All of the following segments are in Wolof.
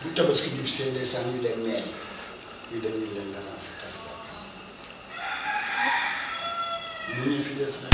bu tabaski jub seen ndeysaan ñu dem meer ñu dem ñu leen danaa fi tas yaakaar mu ñu fi des nag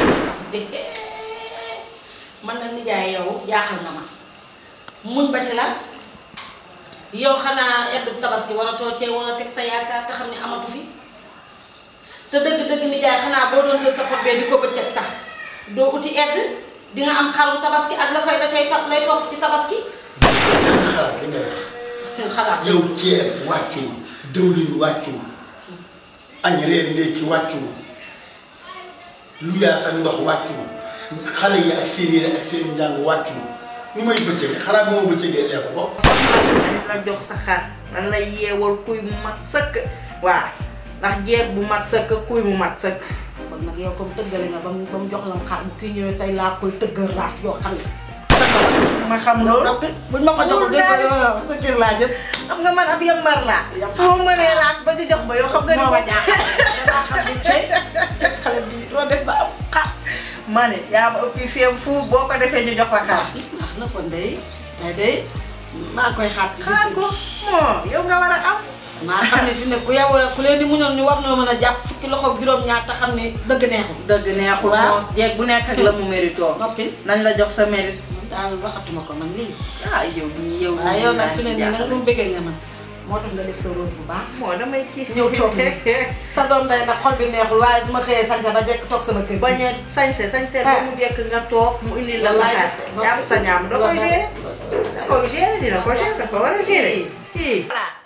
man na nijaay yow jaaxal na ma muñ ba ci lan yow xanaa eddu tabaski war a toocee wala teg sa yaakaar te xam ne amatu fi te dëgg-dëgg nijaay xanaa boo doon jël sa pot bee di ko bëccëg sax doo uti edd di nga am xarum tabaski ak la koy da cay topp lay topp ci tabaski xalaat li ngay wax xalaat yow ceeb wàccu ma dëwlin wàccu ma añ reer ndékki wàccu ma lu yaa sa ndox wàccu ma xale yi ak seen yére ak seen njàng wàccu ma ni may bëccëgee xanaa moo bëccëgee lekk ko dañ la jox sa xar dañ la yeewal kuy mu mat sëkk waaw ndax jeeg bu mat sëkk kuy mu mat sëkk kon nag yow comme tëggale nga ba mu ba mu jox la xar bu kii ñëwee tey laa koy tëggal raas yoo xam ne ma xam loolu noppi buñ ma ko joxul dégg nga yow yow sa kër laa jëm xam nga man ab yambar laa foo mënee laas ba di jox ba yow xam nga ni moo ma ma jaaxal damaa xam ne cey xale bi doo def ba am xar ma ne yaa ma ëppi fiem fu boo ko defee ñu jox la xar wax na kon day day day maa ngi koy xaar ci xaar ko moo yow nga war a am maa xam ne fi ne ku yow ku leen di muñoon ñu war noo mën a jàpp fukki loxo ak juróom-ñaar te xam ne dëgg neexul dëgg neexul Waaw. moo jeeg bu nekk ak la mu mérito noppi nañ la jox sa mérite man daal waxatuma ko man lii ah yow nii yow waaye yow nag fi ne nii nag jaaxal. moom bëggee nga man moo tax nga def sa rose bu baax moo damay ci ñëw toog nii sa doom day nag xol bi neexul waaye su ma xëyee sañse ba jekk toog sama kër bañ a sañse sañse ba mu jekk nga toog mu indi la sa xar jàpp sa ñaam da koy gérer da koy gérer dina ko gérer da ko war a gérer fii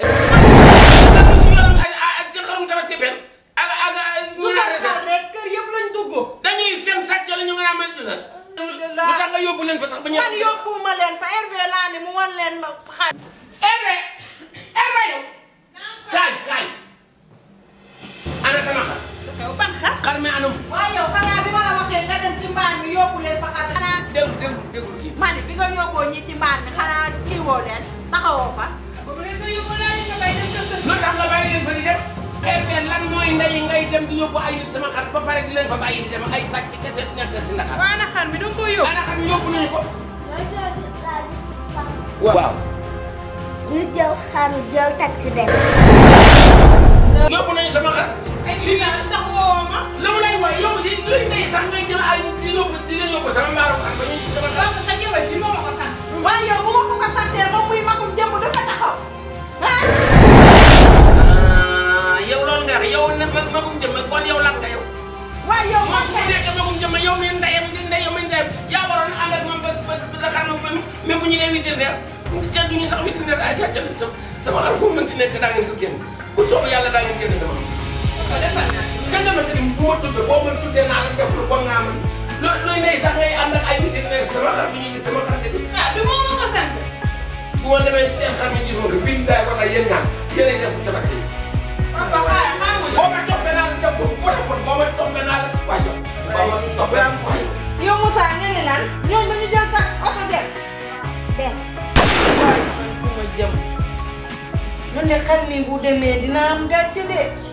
yoram ay ay ci xarum tabaski pen ak ak bu sa xar rek kër yëpp lañ dugg dañuy fen sàcc la ñu nga naan mel ni lu tax nga yóbbu leen fa sax ba ñu. man yóbbuwuma leen fa Hervé laa ne mu wan leen ma xar Hervé Hervé yow. kaay kaay. ana sama xar. xew ban xar xar mi anam. waaye yow xanaa bi ma la waxee nga dem ci mbaan mi yóbbu leen fa xar xanaa dégg dégg déglu kii. ma ne bi nga yóbboo ñi ci mbaan mi xanaa kii woo leen taxawoo fa lu tax nga bàyyi leen fa di dem. Hervé lan mooy ndey ngay dem di yóbbu ay nit sama xar ba pare di leen fa bàyyi di dem ay sàcc kese nekk si Ndakar. waa na xar mi danga ko yóbbu ana xar mi yóbbu nañu ko. waaw waaw. ñu jël xaru jël taxi dem. yóbbu nañu sama xar. ay lii la tax woo ma lu mu lay woy yow li luy ndey sax ngay jël ay nit di yóbbu di leen yóbbu sama mbaaru xar ba ñu sama xar. Papa sa jëwal ji moo ma ko sant waaye yow bu ma ko ko santee moom muy magum jëmm dafa taxaw ah ah yow loolu nga wax yow ne ma magum jëmm kon yow lan nga yow. waaye yow moom man bu kay nekk magum jëmm yow mi ndeyam di ndeyam mi ndeyam yaa waroon ànd ak moom ba ba ba xar ma ba même bu ñu nee vétérinaire ca du ñu sax vétérinaire ay sàcc lañ sama sama xar fu mu mënti nekk daa ngeen ko génn bu soobee yàlla daa ngeen génn sama xar. ka nga ma tëdd bu ma tuddee boo ma tuddee naa la def lu bon naa man loo looy ndey sax ngay ànd ak ay vétérinaire sama xar bi ñu gis sama xar dëgg. ah du moo ma ko sant bu ma demee seen xar mi gisuma ko biñ daay wala yéen ñaar yéenay def tabaski papa xaaral maa ngi boo ma toppee naa la def ko pot a pot boo ma toppee naa la waaye boo ma toppee waaye yow Moussa nga ne lan ñooñu dañu jël tax oto dem dem. waaye man fu ma jëm man ne xar mi bu demee dina am gàcce de